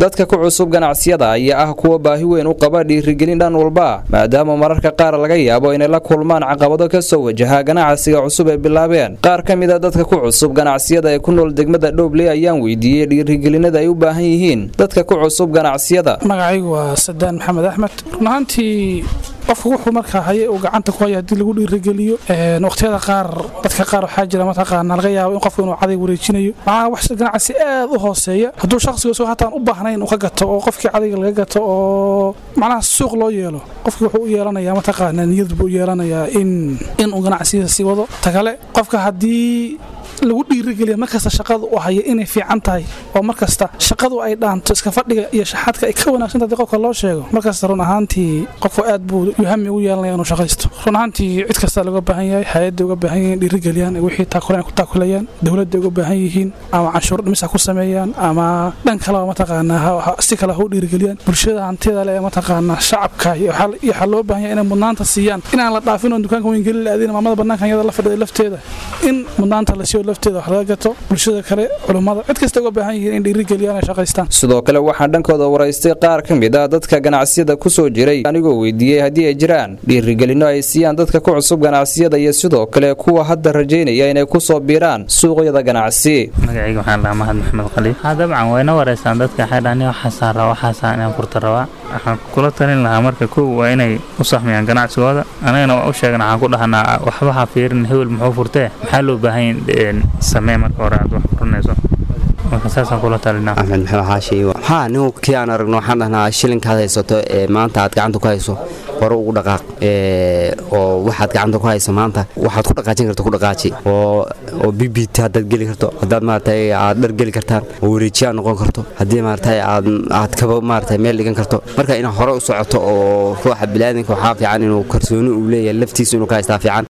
dadka ku cusub ganacsiyada ayaa ah kuwa baahi weyn u qaba dhiirigelin dhan walba maadaama mararka qaar laga yaabo inay la kulmaan caqabado ka soo wajaha ganacsiga cusub ay bilaabeen qaar ka mida dadka ku cusub ganacsiyada ee ku nool degmada dhowble ayaan weydiiyey dhiirigelinada ay u baahan yihiin dadka ku cusub ganacsiyada magacaygu waa sadaan maxamed axmed run ahaantii qofku wuxuu markaa haye uu gacanta ku haya haddii lagu dhiirigeliyo waqtiyada qaar dadka qaar waxaa jira mataqaana laga yaabo in qofku inuu caday wareejinayo macnaha wax ganacsi aad u hooseeya hadduu shakhsiga soo hataan u baahnayn uu ka gato oo qofkii cadayga laga gato oo macnaha suuq loo yeelo qofkii wuxuu u yeelanayaa mataqaana niyad buu u yeelanayaa in inuu ganacsiga sii wado ta kale qofka haddii lagu dhiirigeliya markasta shaqada u haya inay fiican tahay oo markasta shaqadu ay dhaanto iska fadhiga iyo shaxadka ay ka wanaagsan tahay qofka loo sheego markasta run ahaantii qofku aad buu yuhami ugu yeelanaya inuu shaqaysto run ahaantii cid kasta looga baahan yahay hay-adda uga baahan yihiin dhiirigeliyaan wixii taakuleen ku taakulayaan dowladda uga baahan yihiin ama canshuur dhimis ha ku sameeyaan ama dhan kaleba mataqaanaa si kale ha u dhiirigeliyaan bulshada hantida le ee mataqaanaa shacabka iyo waxaa loo baahan yahay inay mudnaanta siiyaan inaan la dhaafin oo dukaanka weyn gelin la aadin maamada bannaankan iyada la fadhida lafteeda in mudnaanta la siiyo lafteeda wax laga gato bulshada kale culummada cid kasta uga baahan yihiin in dhiirigeliyaan ay shaqaystaan sidoo kale waxaa dhankooda waraystay qaar ka mid ah dadka ganacsiyada ku soo jiray anigoo weydiiyey haddii ay jiraan dhiirigelinno ay siiyaan dadka ku cusub ganacsiyada iyo sidoo kale kuwa hadda rajaynaya inay ku soo biiraan suuqyada ganacsi magacayga waxaan dhahaa mahad maxamed khaliif haa dabcan wayna wareystaan dadka waxay dhahan waxaasaan rabaa waxaasaan inaan furta rabaa waxaan kula talin lahaa marka kow waa inay u sahmiyaan ganacsigooda anagana waa u sheegna waxaan ku dhahanaa waxba ha fiirin hebel muxuu furtee maxaa loo baahan samee marka hore aad wax furanayso marka saasaan kula talinaa axmed maxamed xaashi maxaa nin kii aan aragno waxaan dhahnaa shilinkaad haysato ee maanta aad gacanta ku hayso hore ugu dhaqaaq oo waxaad gacanta ku hayso maanta waxaad ku dhaqaajin karto ku dhaqaaji oo oo bbit haddaad geli karto haddaad maaragtay aad dhar geli kartaan oo wareejiyaad noqon karto haddii maaragtay aad aad kaba maaragtay meel dhigan karto marka inaad hore u socoto oo ruuxa bilaadanka waxaa fiican inuu kalsooni uu leeyahay laftiisa inuu ka haystaa fiican